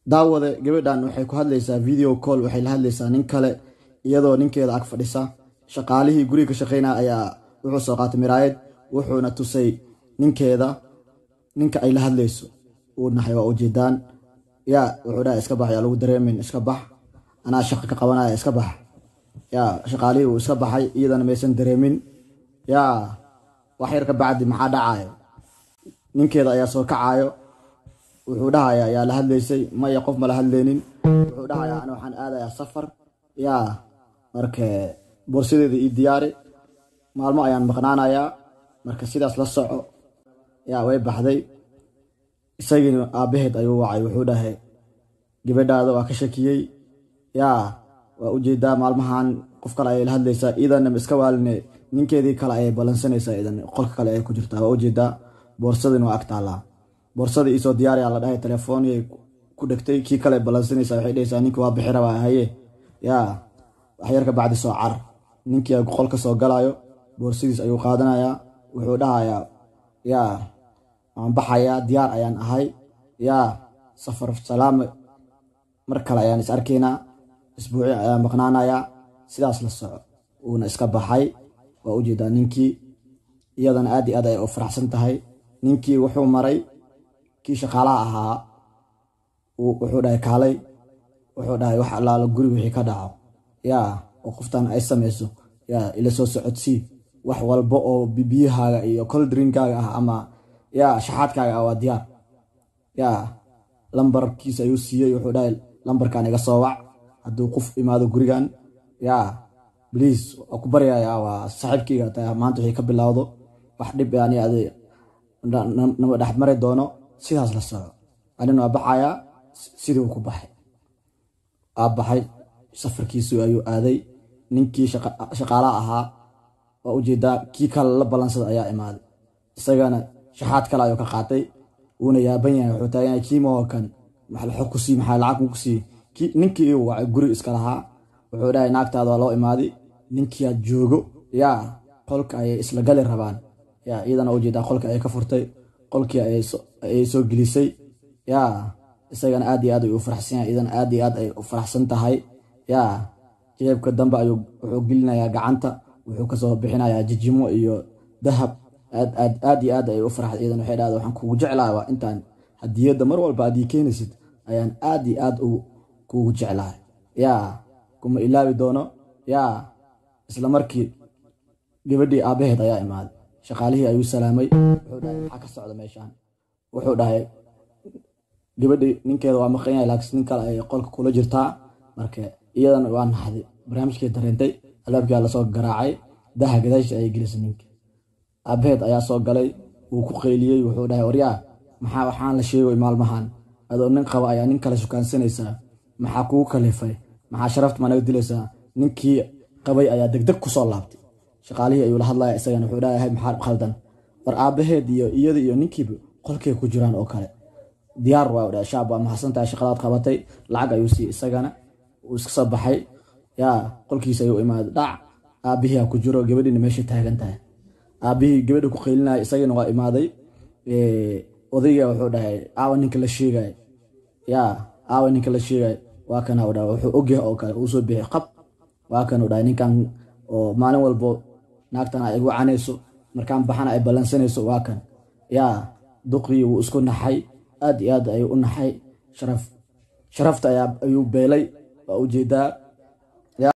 daawade gabadhan waxay ku hadlaysaa video call waxay la hadlaysaa nin kale iyadoo ninkeeda ag fadhisa shaqaalihii guriga ka shaqeynaya ayaa wuxuu soo qaatay miraayad wuxuuna tusay ninkeeda ninka ay la hadlayso uu nahay waa ujeedaan yaa wuxuu dhaha iska bax yaa lagu dareemin iska bax anaa shaqa ka qabanaya iska bax yaa shaqaalihii uu iska baxay iyadana maysan dareemin yaa wax yar ka bacdi maxaa dhacayo ninkeeda ayaa soo kacayo wuxuu dhahayaa yaa la hadlaysay maya qof ma la hadlaynin wuxuu dhahayaa ana waxaan aadayaa safar yaa marka boorsadeeda ii diyaari maalmo ayaan maqnaanayaa marka sidaas la soco yaa way baxday isagiina aabbaheed ayuu wacay wuxuu dhahay gabadhaada waa ka shakiyey yaa waa ujeedaa maalmahan qof kale ayay la hadlaysaa iidana iska waaline ninkeedii kale ayay ballansanaysaa idan qolka kale ay ku jirtaa waa ujeedaa boorsadin waa ag taallaa boorsadii iisoo diyaariyaa la dhahay telefooniyay ku dhegtay kii kale ballansanaysaa waxay dhahaysaa ninki waa bixi rabaa haye yaa waxyar ka bacdi soo car ninkii qolka soo galayo boorsadiis ayuu qaadanayaa wuxuu dhahayaa yaa waan baxayaa diyaar ayaan ahay yaa safar salaame mar kale ayaan is arkaynaa isbuuci ayaan maqnaanayaa sidaas la soco uuna iska baxay waa ujeedaa ninkii iyadana aad iyo aad ay u faraxsan tahay ninkii wuxuu maray kii shaqaalaha ahaa wuxuu dhahay kaalay wuxuu dhahay wax allaalo guriga wixii ka dhaco yaa oo qoftan ay samayso yaa ila soo socodsii wax walba oo bibiyahaaga iyo coldrinkaaga ah ama yaa shaxaadkaaga ah waa diyaar yaa lambarkiisa ayuu siiyey wuxuu dhahay lambarkan iga soo wac hadduu qof imaado gurigan yaa bliis waa ku baryayaa waa saaxiibkayga taa maanta wixii ka bilowdo wax dhib yani adi nama dhex mari doono sidaas la soco anina waa baxayaa sidii uu ku baxay aa baxay safarkiisu ayuu aaday ninkii shaqaalaha ahaa waa ujeedaa kii kale la ballansada ayaa imaaday isagana shaxaad kale ayuu ka qaatay wuuna yaaban yahay wuxuu taagan yahay kiimaho kan maxaa ku sii maxaa lacag ku sii ninkii iu wacay guri iska lahaa wuxuu dhahay naagtaada waa loo imaaday ninkiiaad joogo yaa qolka ayay isla gali rabaan yaa iyadana ujeedaa qolka ayay ka furtay qolkii ayay soo gelisay yaa isagana aad iyo aad ay u faraxsan yahay iyadana aad iyo aad ay u faraxsan tahay yaa jeebka dambe ayuu wuxuu gelinayaa gacanta wuxuu kasoo bixinayaa jijimo iyo dahab aad aad iyo aad ay u farax iyadan waxay dhahda waxaan kugu jeclahay waa intaan hadiyadda mar walba aad ii keenaysid ayaan aad iyo aad kugu jeclahay yaa kuma ilaabi doono yaa isla markii gabadhii aabbaheed ayaa imaaday shaqaalihii ayuu salaamay wuxuu dhahay maxaa ka socda meeshaan wuxuu dhahay gabadhii ninkeeda waa maqan yahay laakiin nin kale ay qolka kula jirtaa marka iyadana waa naxday barnaamijkii dareentay albaabkaa lasoo garaacay daha gadaashiisa ayay gelisay ninka aabbaheed ayaa soo galay wuu ku qayliyey wuxuu dhahay waryaa maxaa waxaan la sheegay maalmahan adoo nin qaba ayaa nin kale shukaansanaysaa maxaa kugu kalifay maxaa sharafta ma naga dilaysaa ninkii qabay ayaa degdeg kusoo laabtay shaqaalihii ayuu la hadlaya isagana wuxuu dhahay maxaa khaldan war aabbaheed iyo iyada iyo ninkiiba qolkay ku jiraan oo kale diyaar waa dhahay shaab waa mahadsantahay shaqadaad qabatay lacag ayuu siiyey isagana uu iska soo baxay yaa qolkiisa ayuu imaaday dhac aabbihii ku jiro gabadhiina meesha taagan tahay aabbihii gabadha ku qaylinaya isagana waa imaaday odayga wuxuu dhahay aawa ninka la sheegay yaa aawa ninka la sheegay waa kana dhaha wuxuu ogyahay oo kale uu soo bixi qab waa kan dhahay ninkan oo maalin walbo naagtan ay igu canayso markaan baxana ay ballansanayso waa kan yaa duqii wuu isku naxay aad iyo aad ayuu u naxay sharaf sharafta ayuu beelay waa ujeedaa